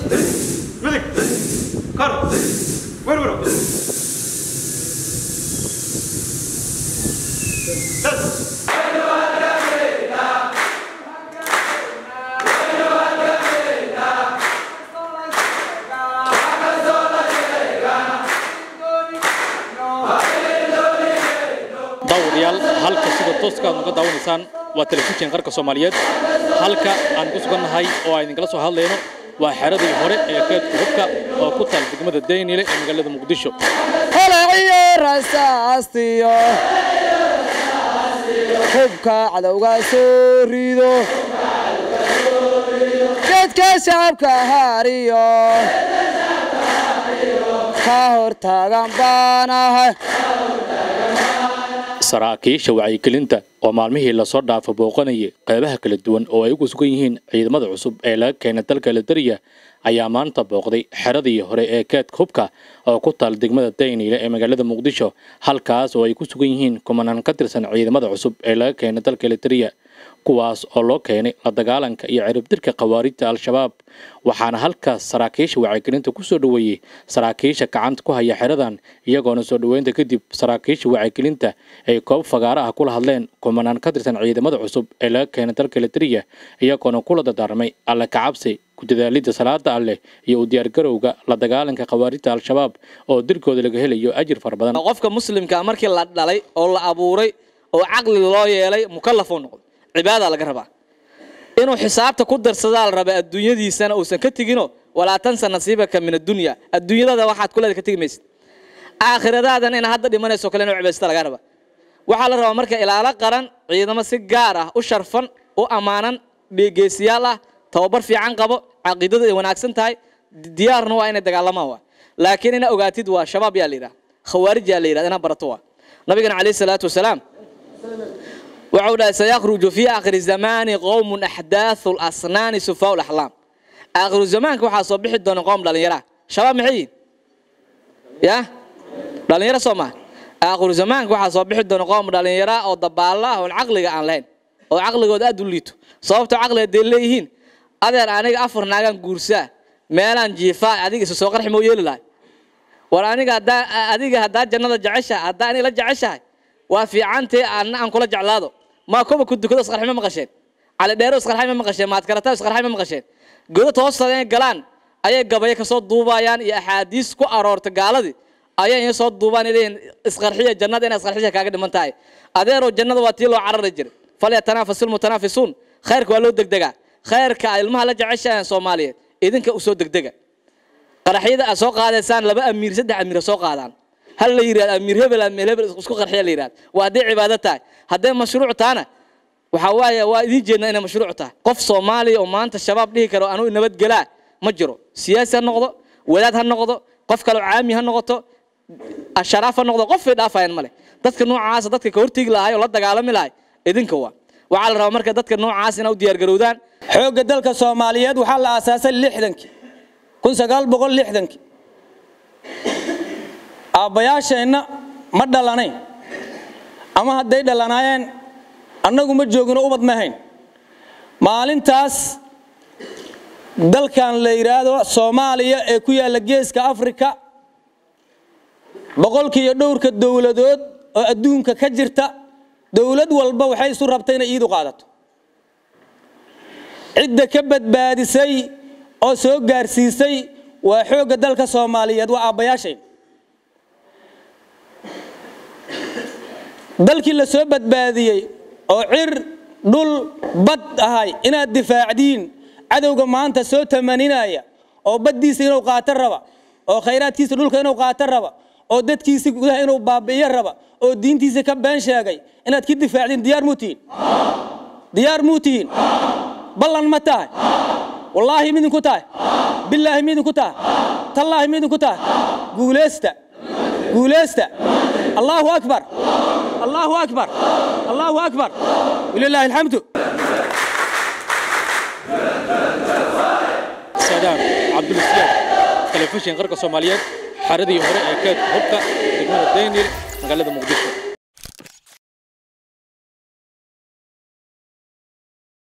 midig kor werwero das daawadayaal halka sida tooska aad uga daawanaysaan waa telefishin qarka soomaaliyeed halka aan ku sugannahay oo aan idinkala soo hadlayno waa xeradii hore ee keedka hubka oo ku taal degmada daynile ee magaalada muqdisho holaciyo rasaastiyo hubka cadowga soo rido geedka shacabka haariyo ka hortaagan baanahay saraakiisha wacyigelinta oo maalmihii lasoo dhaafo booqanayay qeybaha kala duwan oo ay ugu sugan yihiin ciidamada cusub ee laga keenay dalka ladariya ayaa maanta booqday xeradii hore ee keedka hubka oo ku taal degmada dayniile ee magaalada muqdisho halkaas oo ay ku sugan yihiin kumanaan ka tirsan ciidamada cusub ee laga keenay dalka ladariya kuwaas oo loo keenay la dagaalanka iyo ciribdirka khawaarijta al-shabaab waxaana halkaas saraakiisha wacyigelinta ku soo dhoweeyey saraakiisha gacanta ku haya xeradan iyagoona soo dhoweynta kadib saraakiisha wacyigelinta ay koob fagaara ah kula hadleen kumanaan ka tirsan ciidamada cusub ee laga keenay dalka ladariya iyagoona kula dardaarmay alle kacabsi kudadaalidda salaada alleh iyo u diyaargarowga la dagaalanka khawaarijta al-shabaab oo dirkooda laga helayo ajir fara badan qofka muslimka markii la dhalay oo la abuuray oo caqli loo yeelay mukallaf uu noqdo cibaada laga rabaa inuu xisaabta ku darsadaa la rabaa adduunyadiisana uusan ka tegino walaa tansa nasiibaka min addunya adduunyadada waxaad kuleeda ka tegi maysid aakhiradaadana ina hadda dhimanayso kale inuu cibaysta laga rabaa waxaa la rabaa marka ilaalo qaran ciidamo si gaar ah u sharfan u ammaanan geesiyaal ah tababar fiican qabo caqiidadu ay wanaagsan tahay diyaarna waa inay dagaalamaan waa laakiin ina ogaatid waa shabaab yaa la yidhaha khawaarij yaa la yidhahda ina barato waa nabigana calayhi salaatu wasalaam wuxuu dhahay sayakhruju fii aakhiri zamaani qowmun axdaathu lasnaani sufaau laxlaam aakhiru zamaanka waxaa soo bixi doona qowm dhallinyara shabaab maxay yihin ya dhallinyaro soo maha aakhiru zamaanka waxaa soo bixi doona qowm dhallinyara oo dabaalla ah oon caqliga aan lahayn oo caqligooda aad u liito sababtoo caqliga dee leeyihiin adeer aniga afar naagaan guursaa meelaan jiifaa adiga isu soo qarxi moo yeeli lahay war aniga haddaa adiga haddaa jannada jeceshahay haddaa aniga la jeceshahay waa fiicantee aanna aan kula jeclaado maa kuba ku dukado isqarxi ma maqasheen cali dheero isqarxay ma maqasheen maadkarata isqarxay ma maqasheen godad hoostaada inay galaan ayay gabayo kasoo duubayaan iyo axaadiis ku aroorta gaaladii ayay in soo duubaan leeyihin isqarxiya jannada inay isqarxisha kaaga dhiman tahay adeeroo jannada waa tii loo carari jiray falyatanaafasu lmutanaafisuun khayrka waa loo degdegaa khayrka ilmaha la jeceshahan soomaaliyeed idinka usoo degdega qaraxyada aad soo qaadaysaan laba amiir saddex amiir soo qaadaan hal la yidhahdo amiir hebel amiir hebel isku qarxiya la yidhahdo waa hadday cibaado tahay hadday mashruuc tahana waxaa waaye waa idiin jeedna inay mashruuc tahay qof soomaaliya oo maanta shabaab dhihi karo anuu nabadgelaa ma jiro siyaasi ha noqdo wadaad ha noqdo qof kaleo caami ha noqoto sharaaf ha noqdo qofay dhaafayaan male dadka noocaasa dadka ka hortegi lahay oo la dagaalami lahay idinka waa waxaa la rabaa marka dadka noocaas inaa u diyaargarowdaan xoogga dalka soomaaliyeed waxaa la aasaasay lixdankii kun sagaal boqol lixdankii aabbayaasheenna ma dhalanayn ama hadday dhalanaayeen annagu ma joogino ubad ma hayn maalintaas dalkan la yidhaahdo soomaaliya ee ku yaalla geeska afrika boqolkiiyo dhowrka dowladood oo adduunka ka jirta dowlad walba waxay isu rabtay inay iidu qaadato cidda ka badbaadisay oo soo gaarsiisay waa xoogga dalka soomaaliyeed waa aabbayaashayn dalkii la soo badbaadiyey oo cir dhul bad ahay inaad difaacdiin cadowga maanta soo tamaninaya oo baddiisa inuu qaato raba oo khayraadkiisa dhulka inuu qaato raba oo dadkiisa gudaha inuu baabi'iyo raba oo diintiisa ka been sheegay inaad ka difaacdiin diyaar muu tihiin diyaar muu tihiin ballan ma tahay wallaahi midinku tahay bilaahi midinku tahay tallaahi midinku tahay guulaysta guulaysta allahu akbar allahu akbar allahu akbar walilaahi alxamdu saadaan cabdulsiyaad telefishin qarka soomaaliyeed xaradii hore ee keedka hubka degmada daynil magaalada muqdisho